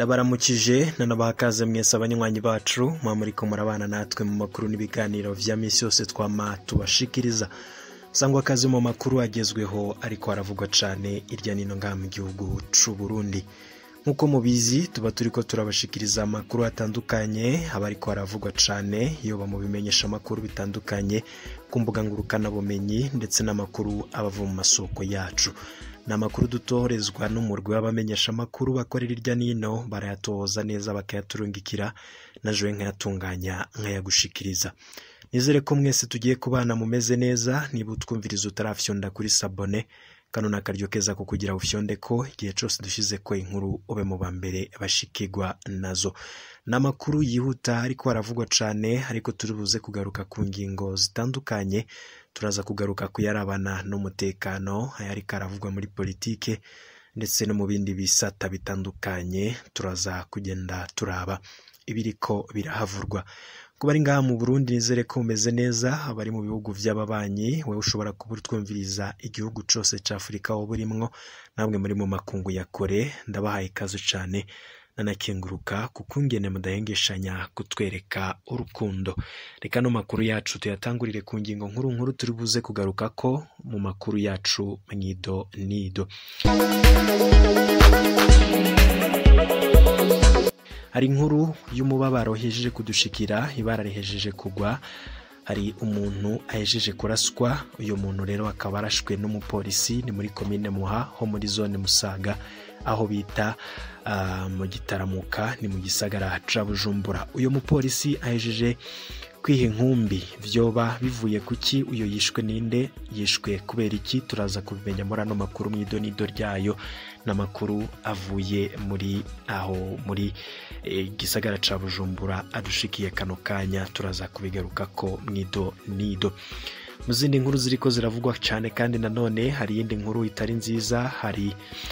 ndabaramukije nanabaha akaze mwese abanywanyi bacu muba muriko murabana natwe mu makuru n'ibiganiro vya misi yose twama tubashikiriza sangwa akazi mu makuru agezweho ariko haravugwa cane irya nino ngaha mu gihugu c'u Burundi nk'uko mubizi tuba turiko turabashikiriza amakuru atandukanye aba ariko haravugwa cane yoba mu bimenyesha amakuru bitandukanye ku mbuga ngurukanabumenyi ndetse n'amakuru aba ava mu masoko yacu ni amakuru dutohorezwa n'umurwi w'abamenyesha amakuru bakorera irya nino barayatohoza neza bakayaturungikira na jewe nkayatunganya nkayagushikiriza nizere ko mwese tugiye kubana mumeze neza niba utwumviriza utarafyonda kuri sabone kano ni akaryo keza ko kugira ufyonde ko igihe cyose dushize ko inkuru ube mu ba mbere bashikirwa nazo ni amakuru yihuta ariko haravugwa cane ariko turi buze kugaruka ku ngingo zitandukanye turaza kugaruka kuyarabana n'umutekano ayariko aravugwa muri politike ndetse no mu bindi bisata bitandukanye turaza kugenda turaba ibiriko birahavurwa kuba ari ngaha mu Burundi nizere ko mumeze neza abari mu bihugu vy'ababanyi wewe ushobora kuba utwumviriza igihugu cose ca Afurika wowe urimwo namwe muri mu makungu ya kure ndabahaye ikaze cane nanakenguruka kuko ingene mudahengeshanya kutwereka urukundo reka no makuru yacu tuyatangurire ku ngingo nkuru nkuru turi buze kugaruka ko mu makuru yacu mwido nido hari inkuru y'umubabaro hejeje kudushikira ibara rihejeje kugwa hari umuntu ahejeje kuraswa uyu muntu rero akaba arashwe n'umupolisi ni muri komine muha ho muri zone musaga aho bita ah, mu gitaramuka ni mu gisagara ca bujumbura uyu mupolisi ahejeje kwiha inkumbi vyoba bivuye kuki uyo yishwe ninde yishwe kubera iki turaza kubimenya muri ano makuru mw'idonido ryayo n'amakuru avuye muri aho muri eh, gisagara ca bujumbura adushikiye kano kanya turaza kubigaruka ko mwido nido mu zindi nkuru ziriko ziravugwa cyane kandi nanone hari iyindi nkuru itari nziza hari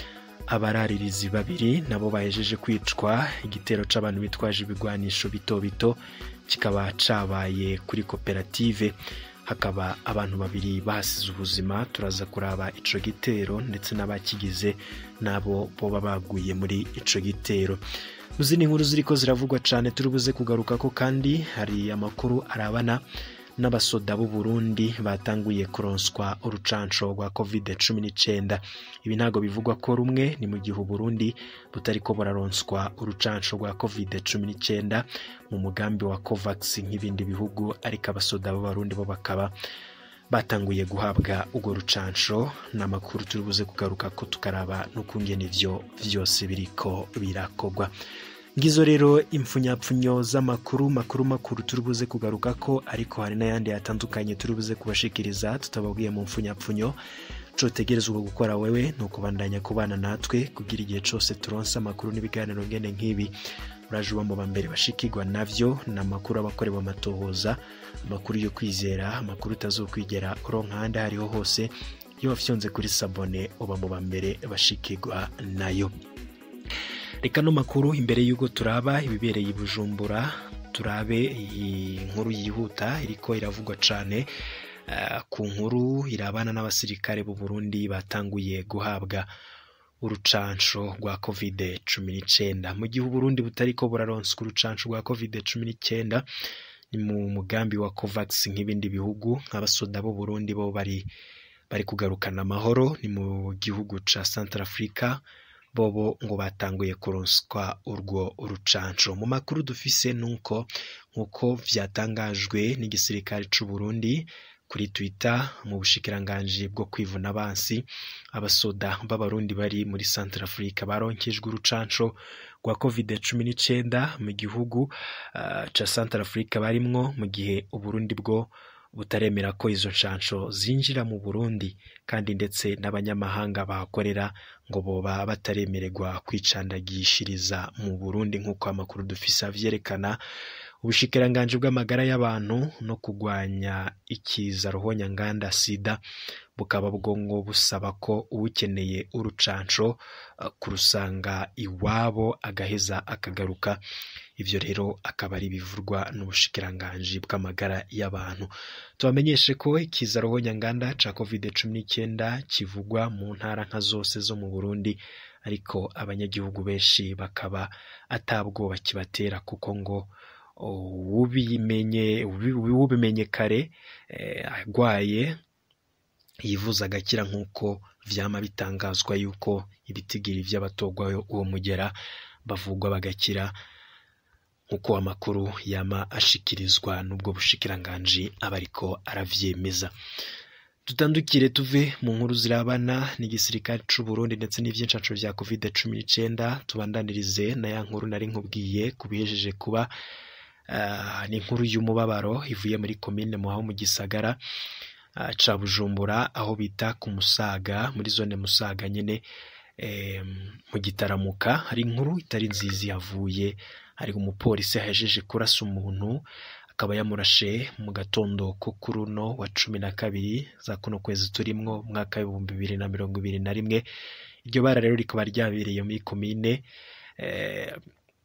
abararirizi babiri nabo bahejeje kwicwa igitero c'abantu bitwaje ibigwanisho bito bito kikaba cabaye kuri koperative hakaba abantu babiri bahasize ubuzima turaza kuraba ico gitero ndetse n'abakigize nabo boba baguye muri ico gitero mu zindi nkuru ziriko ziravugwa cane turi buze kugaruka ko kandi hari amakuru arabana n'abasoda b'u Burundi batanguye kuronswa urucanco rwa covid cumi n'icyenda ibi ntabwo bivugwa ko rumwe ni mu gihe u Burundi butariko buraronswa urucanco rwa covid cumi n'icyenda mu mugambi wa covax nk'ibindi bihugu ariko abasoda b'abarundi bo bakaba batanguye guhabwa urwo rucanco ni amakuru turi buze kugaruka ko tukaraba n'ukungena ivyo vyose biriko birakogwa ngizo rero impfunyapfunyo z'amakuru makuru makuru turi buze kugaruka ko ariko hari n'ayandi atandukanye turi buze kubashikiriza tutababwiye mu mpfunyapfunyo cotegerezwa gukora wewe ni ukubandanya kubana natwe kugira igihe cose turonse amakuru n'ibiganiro ngene nk'ibi uraje uba mu bambere bashikirwa navyo ni amakuru aba akorewe amatohoza amakuru yo kwizera amakuru utazokwigera uronka ahandi aho ariho hose iyo wafyonze kuri sabone uba mu bambere bashikirwa nayo reka no makuru imbere y'uko turaba ibibereye i bujumbura turabe iyi nkuru yihuta iriko iravugwa cane eh, ku nkuru irabana n'abasirikare b'u Burundi batanguye guhabwa urucanco rwa covid cumi n'icyenda mu gihe uburundi butariko buraronswa urucanco rwa covid cumi n'icyenda ni mu mugambi wa covax nk'ibindi bihugu nk'abasoda b'u Burundi bo bari bari kugarukana amahoro ni mu gihugu ca Central Africa bobo ngo batanguye kuronswa urwo urucanco mu makuru dufise nuko nkuko vyatangajwe n'igisirikare c'u Burundi kuri Twitter mu bushikiranganji bwo kwivuna abansi abasoda b'abarundi bari muri Central Africa baronkejwe urucanco rwa covid cumi n'icyenda mu gihugu uh, ca Central Africa barimwo mu gihe Uburundi bwo butaremera ko izo nshansho zinjira mu Burundi kandi ndetse n'abanyamahanga bahakorera ngo boba bataremererwa kwicandagishiriza mu Burundi nk'uko amakuru dufise avyerekana ubushikiranganji bw'amagara y'abantu no kurwanya ikiza ruhonyanganda sida bukaba bwo ngo busaba ko uwukeneye urucanco kurusanga iwabo agaheza akagaruka ivyo rero akaba ari bivurwa n'ubushikiranganji bw'amagara y'abantu tubamenyeshe ko ikiza ruhonyanganda ca covid cumi n'icyenda kivugwa mu ntara nka zose zo mu burundi ariko abanyagihugu benshi bakaba atabwoba kibatera kuko ngo ubimenye ubimenye kare arwaye yivuza agakira nk'uko vyama bitangazwa yuko ibitigiri vy'abatogwa uwo mugera bavugwa bagakira nk'uko amakuru yama ashikirizwa n'ubwo bushikiranganji aba ariko aravyemeza dutandukire tuve mu nkuru zirabana n'igisirikare c'u Burundi ndetse n'ivyincaco vya covid cumi n'icenda tubandanirize na ya nkuru nari nkubwiye kubihejeje kuba uh, ni inkuru y'umubabaro ivuye muri komine muhaho mu gisagara uh, ca Bujumbura aho bita ku Musaga muri zone Musaga nyene eh, mu gitaramuka hari inkuru itari nziza yavuye hari umupolisi yahejeje kurasa umuntu akaba yamurashe mu gatondo ko kuri uno wa cumi na kabiri za kuno kwezi turimwo mwaka w'ibihumbi bibiri na mirongo ibiri na rimwe iryo bara rero rikaba ryabereye muri komine eh,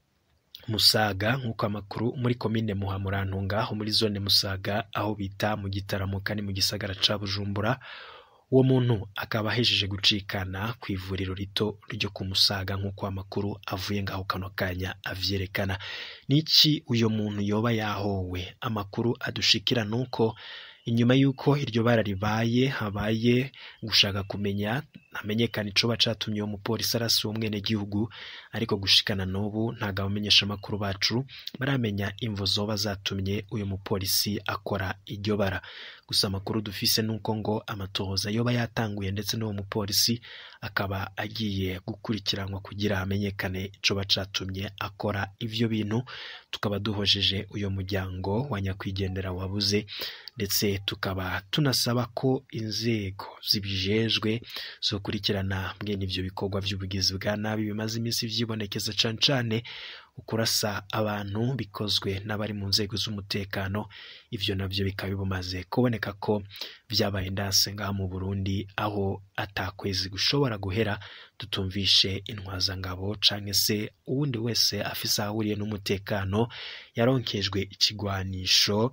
Musaga nk'uko amakuru muri komine Muhamurantunga ho muri zone Musaga aho bita mu gitaramuka ni mu gisagara ca Bujumbura uwo muntu akaba ahejeje gucikana ku ivuriro rito ryo ku Musaga nk'uko amakuru avuye ngaho kano kanya avyerekana niki uyo muntu yoba yahowe amakuru adushikira nuko inyuma y'uko iryo bara ribaye habaye gushaka kumenya hamenyekana icoba catumye uwo mupolisi arasa uwo mwenegihugu ariko gushikana n'ubu ntago abamenyesha amakuru bacu baramenya imvo zoba zatumye uyu mupolisi akora iryo bara gusa amakuru dufise nuko ngo amatohoza yoba yatanguye ndetse n'uwo mupolisi akaba agiye gukurikiranwa kugira hamenyekane icoba catumye akora ivyo bintu tukaba duhojeje uyo muryango wa nyakwigendera wabuze ndetse tukaba tunasaba ko inzego zibijejwe zokurikirana mwene ivyo bikorwa vy'ubugizi bwa nabi bimaze iminsi vyibonekeza cane cane ukurasa abantu bikozwe n'abari mu nzego z'umutekano ivyo navyo bikaba bimaze kuboneka ko vyabaye ndanse ngaha mu Burundi aho atakwezi gushobora guhera tutumvishe intwazangabo canke se uwundi wese afise ahahuriye n'umutekano yaronkejwe ikigwanisho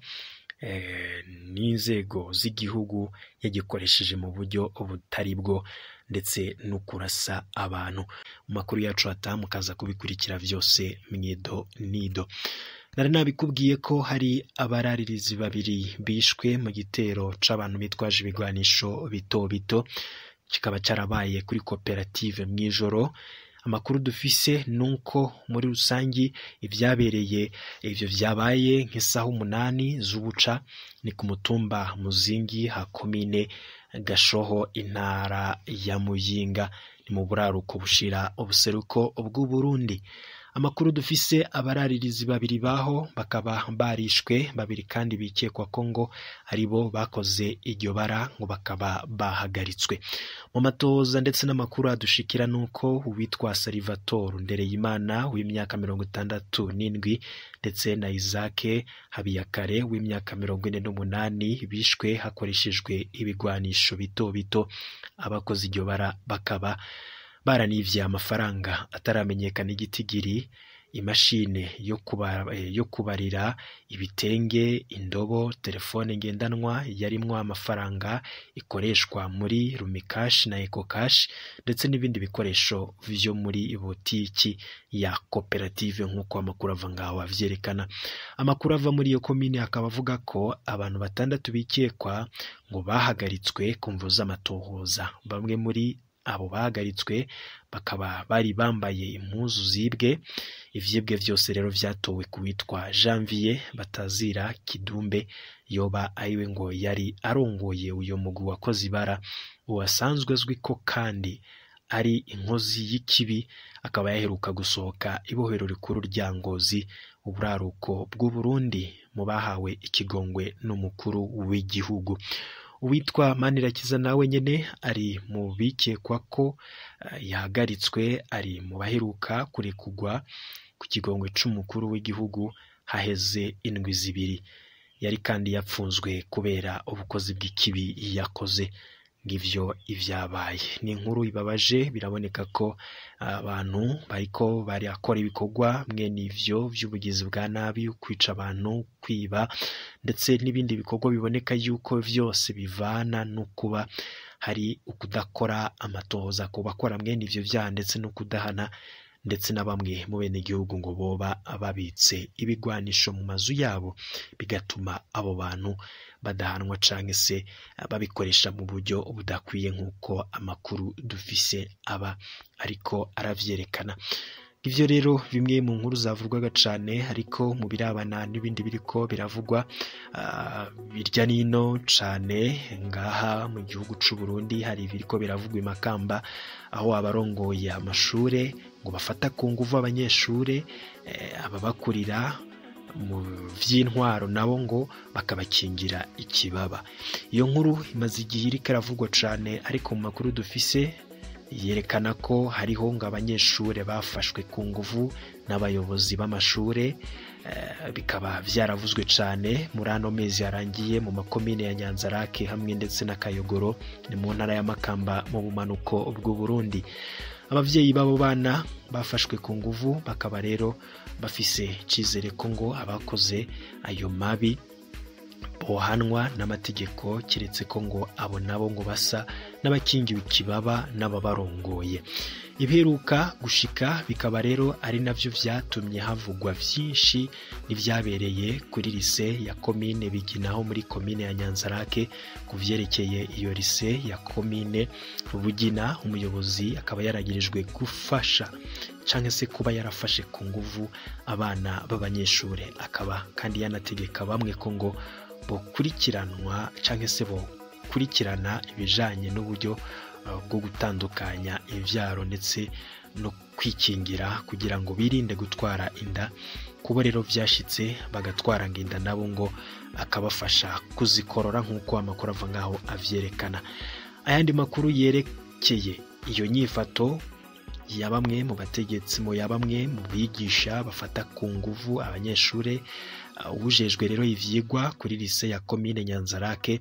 n'inzego z'igihugu yagikoresheje mu buryo butari bwo ndetse no kurasa abantu mu makuru yacu hataha mukaza kubikurikira vyose mwido nido nari nabikubwiye ko hari abararirizi babiri bishwe mu gitero c'abantu bitwaje ibigwanisho bito bito kikaba cyarabaye kuri koperative mw'ijoro amakuru dufise nuko muri rusangi ivyabereye ivyo vyabaye nk'isaha umunani z'ubuca ni ku mutumba muzingi ha komine gashoho intara ya muyinga ni mu buraruko bushira ubuseruko bw'uburundi amakuru dufise abararirizi babiri baho bakaba barishwe babiri kandi bikekwa ko ngo aribo bakoze iryo bara ngo bakaba bahagaritswe mu matoza ndetse n'amakuru adushikira nuko uwitwa Salvatore Ndereyimana w'imyaka mirongo itandatu n'indwi ndetse na Isaac Habiyakare w'imyaka mirongo ine n'umunani bishwe hakoreshejwe ibigwanisho bito bito abakoze iryo bara bakaba baranivye amafaranga ataramenyekana igitigiri imashine yo, kubara, yo kubarira ibitenge indobo telefone ngendanwa yarimwo amafaranga ikoreshwa muri rumikashi na ekokashi ndetse n'ibindi bikoresho vyo muri botiki ya koperative nk'uko amakuru ava ngaho avyerekana amakuru ava muri iyo komine akaba avuga ko abantu batandatu bikekwa ngo bahagaritswe ku mvu z'amatohoza bamwe muri abo bahagaritswe bakaba bari bambaye impuzu zibwe ivyibwe vyose rero vyatowe ku witwa janvier batazira kidumbe yoba ariwe ngo yari arongoye uyo mugwi wakoze ibara uwasanzwe azwi ko kandi ari inkozi y'ikibi akaba yaheruka gusohoka ibohero rikuru rya ngozi uburaruko bw'uburundi mu bahawe ikigongwe n'umukuru w'igihugu uwitwa manirakiza nawe nyene ari mu bikekwa ko uh, yahagaritswe ari mu baheruka kurekugwa ku kigongwe c'umukuru w'igihugu haheze indwi zibiri yari kandi yapfunzwe kubera ubukozi bw'ikibi yakoze ngivyo ivyabaye ni inkuru ibabaje biraboneka ko abantu bariko barakora ibikorwa mwene ivyo vy'ubugizi bwa nabi kwica abantu kwiba ndetse n'ibindi bikorwa biboneka yuko vyose bivana no kuba hari ukudakora amatohoza ku bakora mwene ivyo vyaha ndetse no kudahana ndetse na bamwe mu bene igihugu ngo boba babitse ibigwanisho mu mazu yabo bigatuma abo bantu badahanwa canke se babikoresha mu buryo budakwiye nk'uko amakuru dufise aba ariko aravyerekana ivyo rero bimwe mu nkuru zavugwaga cane ariko mu birabana n'ibindi biriko biravugwa uh, birya nino cane ngaha mu gihugu c'u Burundi hari ibiriko biravugwa imakamba aho abarongoye amashure ngo bafata ku nguvu abanyeshure eh, ababakurira mu vy'intwaro nabo ngo bakabakingira ikibaba iyo nkuru imaze igihe iriko iravugwa cane ariko mu makuru dufise yerekana ko hariho ngo abanyeshure bafashwe ku nguvu n'abayobozi b'amashure bikaba vyaravuzwe cane muri ano mezi yarangiye mu makomine ya nyanzarake hamwe ndetse na kayogoro ni mu ntara ya makamba mu bumanuko bw'u burundi abavyeyi b'abo bana bafashwe ku nguvu bakaba rero bafise icizere ko ngo abakoze ayo mabi bohanwa n'amategeko keretse ko ngo abo nabo ngo basa n'abakingiwe ikibaba n'ababarongoye ibiheruka gushika bikaba rero ari navyo vyatumye havugwa vyinshi n'ivyabereye kuri lise ya komine biginaho muri komine ya nyanzarake ku vyerekeye iyo lise ya komine bugina umuyobozi akaba yaragirijwe gufasha canke se kuba yarafashe ku nguvu abana b'abanyeshure akaba kandi yanategeka bamwe ko ngo bokurikiranwa canke se bokurikirana ibijanye n'uburyo bwo gutandukanya ivyaro ndetse no kwikingira kugira ngo birinde gutwara inda kubo rero vyashitse bagatwara ngo inda nabo ngo akabafasha kuzikorora nk'uko amakuru ava ngaho avyerekana ayandi makuru yerekeye iyo nyifato ya bamwe mu bategetsi mu ya bamwe mu bigisha bafata ku nguvu abanyeshure uwujejwe rero ivyigwa kuri lise ya komine nyanzarake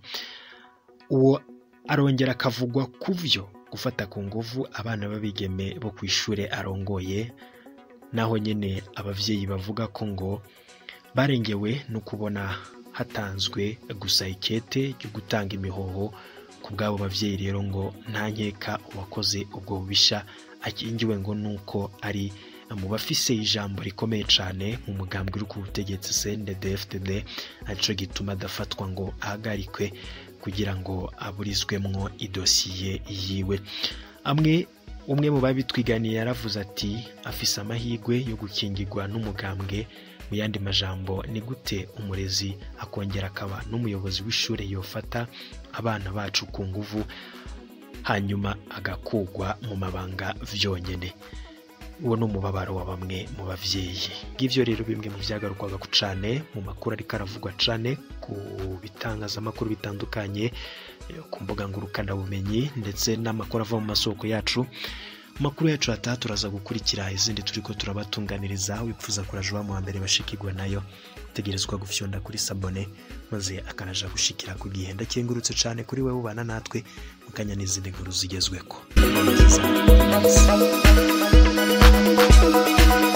uwo arongera akavugwa ku vyo gufata ku nguvu abana b'abigeme bo ku ishure arongoye naho nyene abavyeyi bavuga ko ngo barengewe no kubona hatanzwe gusa ikete ryo gutanga imihoho ku bw'abo bavyeyi rero ngo nta nkeka uwakoze ubwo bubisha akingiwe ngo nuko ari mu bafise ijambo rikomeye cane mu mugambwe uri ku butegetsi CNDD-FDD arico gituma adafatwa ngo ahagarikwe kugira ngo aburizwemwo idosiye yiwe amwe umwe mu babitwiganiye yaravuze ati afise amahirwe yo gukingirwa n'umugambwe mu yandi majambo ni gute umurezi akongera akaba n'umuyobozi w'ishure yofata abana bacu ku nguvu hanyuma agakugwa mu mabanga vyonyene uwo ni umubabaro wa bamwe mu bavyeyi ngivyo rero bimwe mu vyagarukwaga ku cane mu makuru ariko aravugwa cane ku bitangazamakuru bitandukanye ku mbuga ngurukanabumenyi ndetse n'amakuru ava mu masoko yacu amakuru yacu hataha turaza gukurikira izindi turiko turabatunganiriza wipfuza kuraja wa mbere bashikirwa nayo utegerezwa gufyonda kuri sabone maze akanaja gushikira ku gihe ndakengurutse cane kuri wewe ubana natwe mukanya n'izindi nkuru zigezweko